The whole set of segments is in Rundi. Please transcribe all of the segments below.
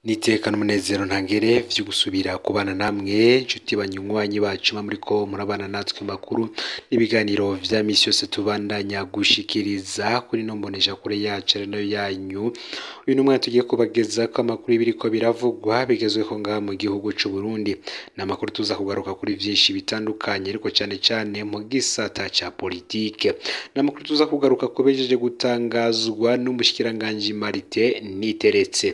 Nitekana umunezero ntangere vyo gusubira kubana namwe nshuti banywanyi bacu mba muriko murabana natwe makuru n'ibiganiro vya misi yose tubandanya gushikiriza kuri ino mboneshakure yacu ari nayo yanyu uyu n'umwanya tugiye kubagezako amakuru y'ibiriko biravugwa bigezweho ngaha mu gihugu c'Uburundi ni amakuru tuza kugaruka kuri vyinshi bitandukanye ariko cane cane mu gisata ca politike ni amakuru tuza kugaruka ku bejeje gutangazwa n'umushikiranganji Martin Niteretse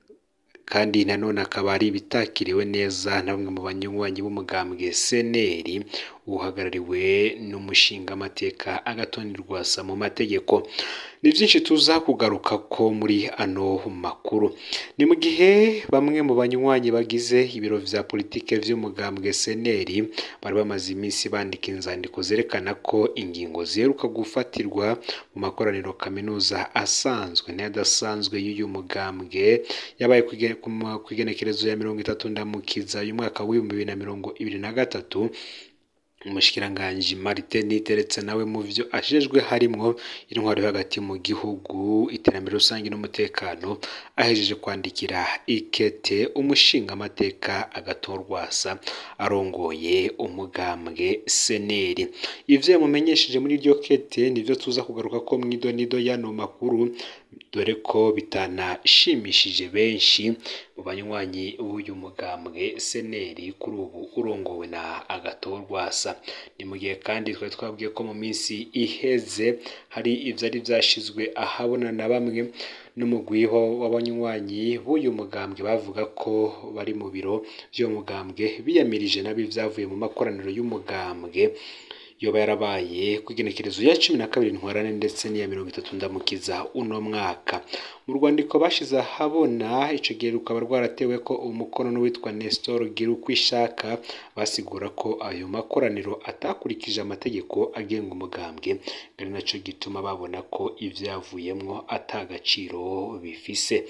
kandi nanone akaba ari ibitakiriwe neza na bamwe mu banywanyi b'umugambwe CNL uhagarariwe n'umushingamateka Agathon Rwasa mu mategeko ni vyinshi tuza kugaruka ko muri ano makuru ni mu gihe bamwe mu banywanyi bagize ibiro vya politike vy'umugambwe CNL bari bamaze iminsi bandika inzandiko zerekana ko ingingo ziheruka gufatirwa mu makoraniro kaminuza asanzwe n'ayadasanzwe y'uyu mugambwe yabaye kw'igenekerezo ya mirongo itatu ndamukiza uyu mwaka w'ibihumbi bibiri na mirongo ibiri na gatatu umushikiranganji Martin Niteretse nawe mu vyo ajejwe harimwo intwaro yo hagati mu gihugu iterambere rusange n'umutekano ahejeje kwandikira ikete umushingamateka Agathon Rwasa arongoye umugambwe CNL ivyo yamumenyesheje muri iryo kete nivyo tuza kugaruka ko mw'idonido y'ano makuru dore ko bitanashimishije benshi mu banywanyi b'uyu mugambwe CNL kuri ubu urongowe na Agathon Rwasa ni mu gihe kandi twari twabwiye ko mu minsi iheze hari ivyari vyashizwe ahabona na bamwe n'umugwiho w'abanywanyi b'uyu mugambwe bavuga ko bari mu biro vy'uwo mugambwe biyamirije nabi ivyavuye mu makoraniro y'umugambwe yoba yarabaye kw'igenekerezo ya cumi na kabiri ntwarane ndetse n'iya mirongo itatu ndamukiza uno mwaka mu rwandiko bashize ahabona ico gihe rukaba rwaratewe ko umukono n'uwitwa Nestor Girukwishaka basigura ko ayo makoraniro atakurikije amategeko agenga umugambwe ari naco gituma babona ko ivyavuyemwo ata gaciro bifise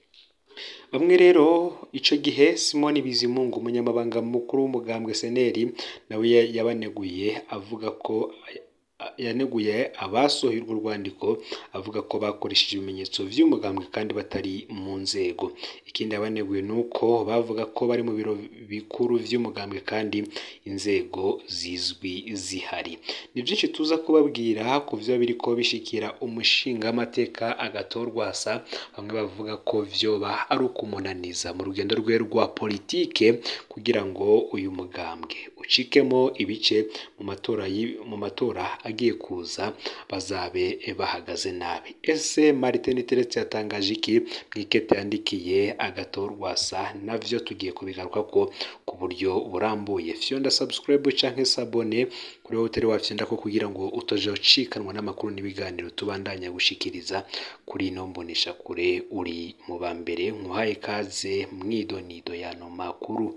bamwe rero ico gihe Simoni Bizimungu umunyamabanga mukuru w'umugambwe CNL nawe yabaneguye avuga ko yaneguye abasohoye urwo rwandiko avuga ko bakoresheje ibimenyetso vy'umugambwe kandi batari mu nzego ikindi yabaneguye nuko bavuga ko bari mu biro bikuru vy'umugambwe kandi inzego zizwi zihari ni vyinshi tuza kubabwira ku vyo biriko bishikira umushingamateka Agathon Rwasa bamwe bavuga ko vyoba ari ukumunaniza mu rugendo rwe rwa politike kugira ngo uyu mugambwe ucikemo ibice mu matora mu matora agiye kuza bazabe bahagaze nabi ese Martin Niteretse yatangaje iki mw'ikete yandikiye Agathon Rwasa navyo tugiye kubigaruka ko ku buryo burambuye fyonda subscribe canke sabone kuri wowe utari wafyonda ko kugira ngo utozocikanwa n'amakuru n'ibiganiro tubandanya gushikiriza kuri ino mbonesha kure uri mu ba mbere nkuhaye kaze mwidonido yano makuru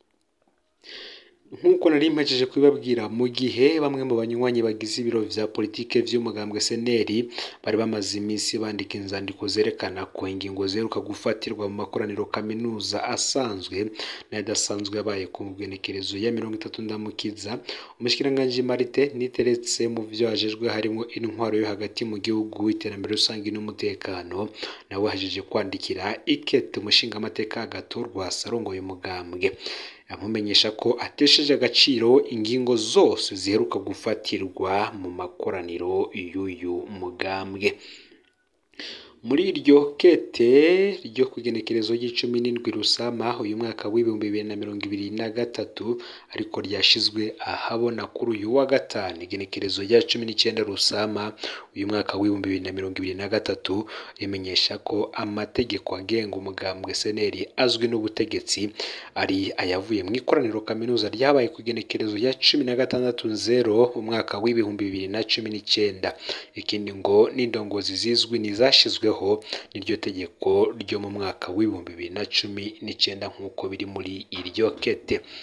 nk'uko nari mpejeje kubibabwira mu gihe bamwe mu banywanyi bagize ibiro vya politike vy'umugambwe CNL bari bamaze iminsi bandika inzandiko zerekana ko ingingo ziheruka gufatirwa mu makoraniro kaminuza asanzwe n'ayadasanzwe yabaye ku bwenekerezo ya mirongo itatu ndamukiza umushikiranganji Martin Niteretse mu vyo ajejwe harimwo intwaro yo hagati mu gihugu iterambere rusange n'umutekano nawe ahejeje kwandikira ikete umushingamateka Agathon Rwasa arongoye umugambwe amumenyesha ko atesheje agaciro ingingo zose ziheruka gufatirwa mu makoraniro y'uyu mugambwe muri iryo kete ryo kugenekerezo ry'icumi n'indwi rusama uyu mwaka w'ibihumbi bibiri na mirongo ibiri na gatatu ariko ryashizwe ahabona kuri uyu wa gatanu igenekerezo rya cumi n'icenda rusama uyu mwaka w'ibihumbi bibiri na mirongo ibiri na gatatu rimenyesha ko amategeko agenga umugambwe CNL azwi n'ubutegetsi ari ayavuye mu ikoraniro kaminuza ryabaye ku igenekerezo rya cumi na gatandatu nzero umwaka w'ibihumbi bibiri na cumi n'icenda ikindi ngo n'indongozi zizwi nizashizweho n'iryo tegeko ryo mu mwaka w'ibihumbi bibiri na cumi n'icenda nk'uko biri muri iryo kete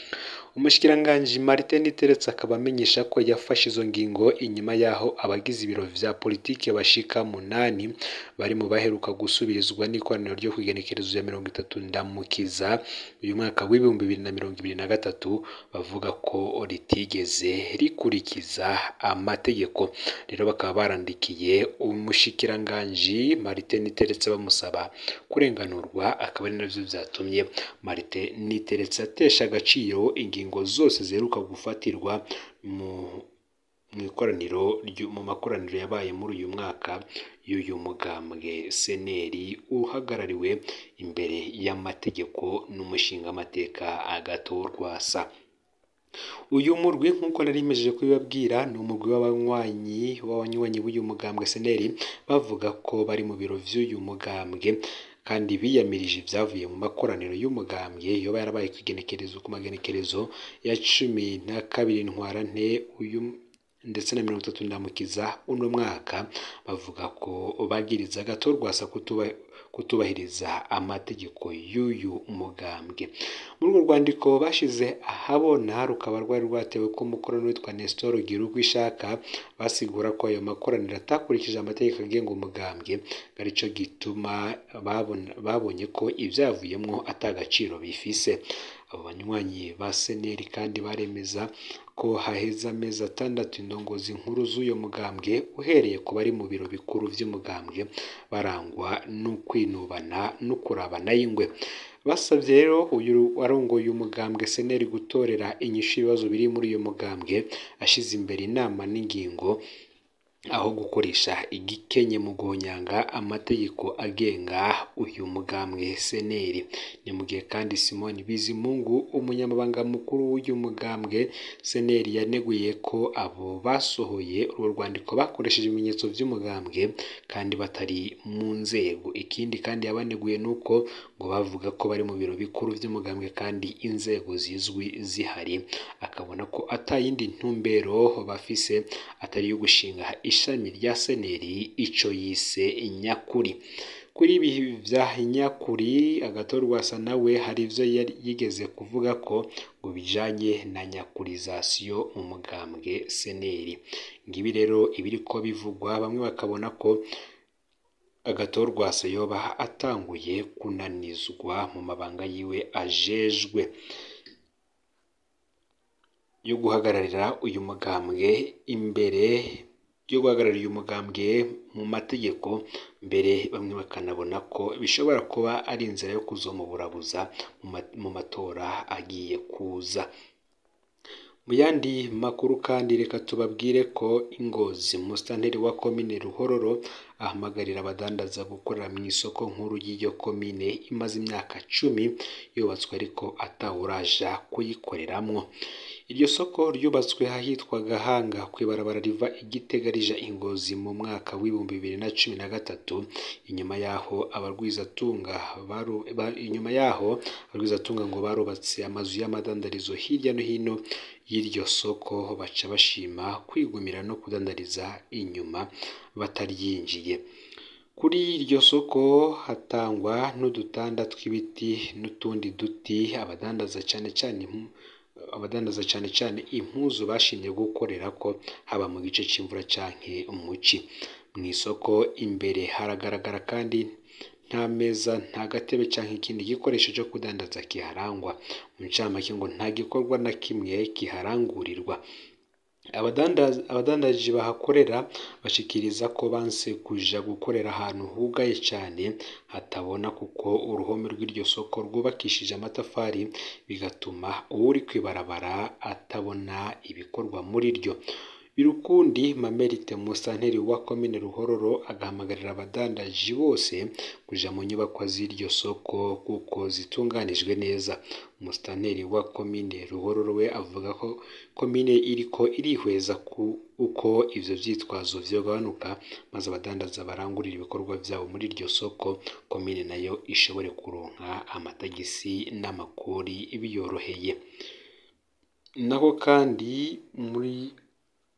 umushikiranganji Martin Niteretse akaba amenyesha ko yafashe izo ngingo inyuma yaho abagize ibiro vya politike bashika munani bari mu baheruka gusubirizwa n'ikoraniro ryo kwigenekerezo ya mirongo itatu ndamukiza uyu mwaka w'ibihumbi bibiri na mirongo ibiri na gatatu bavuga ko ritigeze rikurikiza amategeko rero bakaba barandikiye umushikiranganji Martin Niteretse bamusaba kurenganurwa akaba ari navyo vyatumye Martin Niteretse atesha agaciro ingingo zose ziheruka gufatirwa mu mu ikoraniro mu makoraniro yabaye muri uyu mwaka y'uyu mugambwe seneri uhagarariwe imbere y'amategeko n'umushingamateka agatorwasa uyu murwi nk'uko nari mejeje kubibabwira ni umurwi w'abanywanyi w'abanywanyi b'uyu mugambwe seneri bavuga ko bari mu biro vy'uyu mugambwe kandi biyamirije ibyavuye mu makoraniro y'umugambwe yoba yarabaye ku igenekerezo ku magenekerezo ya cumi na kabiri ntwarante uyu ndetse na mirongo itatu ndamukiza uno mwaka bavuga ko bagiriza agatorwasa kutuba kutubahiriza amategeko y'uyu mugambwe muri urwo rwandiko bashize ahabona rukaba rwari rwatewe ko umukorano witwa Nestor Giruko ishaka basigura ko ayo makoraniro atakurikije amategeko agenga umugambwe arico gituma babonye ko ivyavuyemwo atagaciro bifise abo banywanyi ba seneri kandi baremeza ko haheze amezi atandatu indongozi nkuru z'uyo mugambwe uhereye ku bari mu biro bikuru vy'umugambwe barangwa no kwinubana no kurabana y'ingwe basabye rero uyu warongoye umugambwe seneri gutorera inyishu ibibazo biri muri uyu mugambwe ashize imbere inama n'ingingo aho gukoresha igikenye mu guhonyanga amategeko agenga uyu mugambwe seneri ni mu gihe kandi simoni bizimungu umunyamabanga mukuru w'uyu mugambwe seneri yaneguye ko abo basohoye urwo rwandiko bakoresheje ibimenyetso by'umugambwe kandi batari mu nzego ikindi kandi yabaneguye nuko ngo bavuga ko bari mu biro bikuru by'umugambwe kandi inzego zizwi zihari akabona ko atayindi ntumbero bafise atari iyo gushinga ishami rya seneri ico yise nyakuri kuri ibi vya nyakuri agatorwasa nawe hari ivyo yigeze kuvuga ko ngo bijanye na nyakurizasiyo mu mugambwe seneri ngibi rero ibiriko bivugwa bamwe bakabona ko agatorwasa yoba atanguye kunanizwa mu mabanga yiwe ajejwe yo guhagararira uyu mugambwe imbere yo guhagararira uyu mugambwe mu mategeko mbere bamwe bakanabona ko bishobora kuba ari inzira yo kuzomuburabuza mu matora agiye kuza mu yandi makuru kandi reka tubabwire ko ingozi musitanteri wa komine ruhororo ahamagarira abadandaza gukorera mu isoko nkuru y'iyo komine imaze imyaka cumi yubatswe ariko atawuraja kuyikoreramwo iryo soko ryubatswe ahitwa Gahanga ku ibarabara riva igitega rija ingozi mu mwaka w'ibihumbi bibiri na cumi na gatatu inyuma yaho abarwizatunga baru, ba, inyuma yaho abarwizatunga ngo barubatse amazu y'amadandarizo hirya no hino y'iryo soko baca bashima kwigumira no kudandariza inyuma bataryinjiye kuri iryo soko hatangwa n'udutanda tw'ibiti n'utundi duti abadandaza cyane cyane abadandaza cyane cyane impuzu bashimye gukorera ko haba mu gice cy'imvura canke umuci mu isoko imbere haragaragara kandi nta meza nta gatebe cyangwa ikindi gikoresho cyo kudandaza kiharangwa mu ncamake ngo nta gikorwa na kimwe kiharangurirwa abadandaji bahakorera bashikiriza ko banse kuja gukorera ahantu hugaye cyane hatabona kuko uruhome rw'iryo soko rwubakishije amatafari bigatuma uri kwibarabara atabona ibikorwa muri ryo birukundi mamerite musanteri wa komine ruhororo agahamagarira abadandaji bose kuja mu nyubakwa z'iryo soko kuko zitunganijwe neza umusitanteri wa komine ruhororo we avuga ko komine iriko irihweza ku uko ivyo vyitwazo vyogabanuka maze abadandaza barangurira ibikorwa vyabo muri iryo soko komine nayo ishobore kuronka amatagisi n'amakori biyoroheye naho kandi muri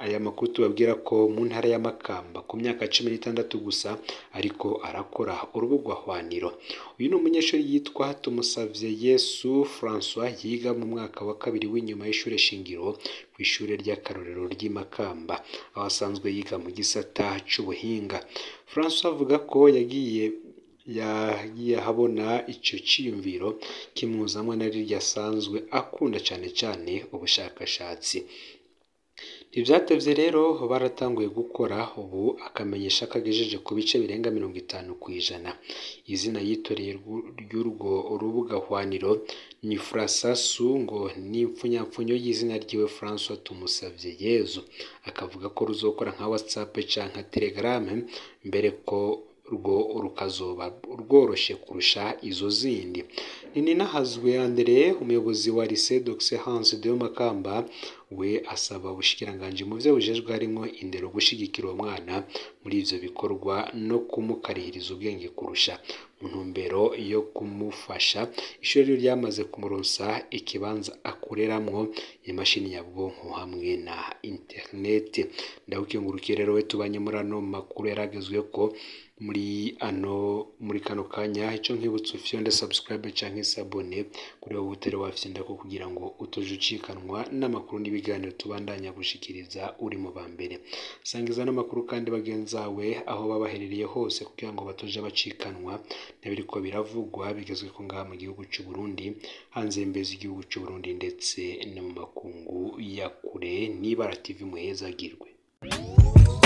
aya makuru tubabwira ko mu ntara ya Makamba ku myaka cumi n'itandatu gusa ariko arakora urubuga hwaniro uyu ni umunyeshuri yitwa Tumusavye Yesu François yiga mu mwaka wa kabiri w'inyuma y'ishure shingiro ku ishure ry'akarorero ry'i Makamba aho asanzwe yiga mu gisata c'ubuhinga François avuga ko yagiye yagiye ahabona ico ciyumviro kimuzamwe na rirya asanzwe akunda cane cane ubushakashatsi ntibyatevye rero baratanguye gukora ubu akamenyesha ko agejeje ku bice birenga mirongo itanu ku ijana izina yitoreye ry'urwo rubuga hwaniro ni Frasasu ngo ni impfunyapfunyo y'izina ryiwe François Tumusavye Yezu akavuga ko ruzokora nka WhatsApp canke Telegram mbere ko rwo rukazoba rworoshe kurusha izo zindi ni ninahazwe Andre umuyobozi wa lycée d'Excellence de Makamba we asaba ubushikiranganji mu vyo bujejwe harimwo indero gushigikira uwo mwana muri ivyo bikorwa no kumukarihiriza ubwenge kurusha mu ntumbero yo kumufasha ishuri ryo ryamaze kumuronsa ikibanza akureramwo imashini nyabwonko hamwe na internet ndawukengurukiye rero we tubanye muri ano makuru yaragezwe ko muri ano muri kano kanya ico nkibutsa ufyonde subscribe canke sabone kuri wowe utari wafyenda ko kugira ngo utoje ucikanwa n'amakuru n'ibiganiro tubandanya gushikiriza uri mu ba mbere sangiza n'amakuru kandi bagenzawe aho baba baherereye hose kugira ngo batoje bacikanwa n'ibiriko biravugwa bigezwe ko ngaha mu gihugu c'u Burundi hanze y'imbezi igihugu c'u Burundi ndetse no mu makungu ya kure n'ibara TV muhezagirwe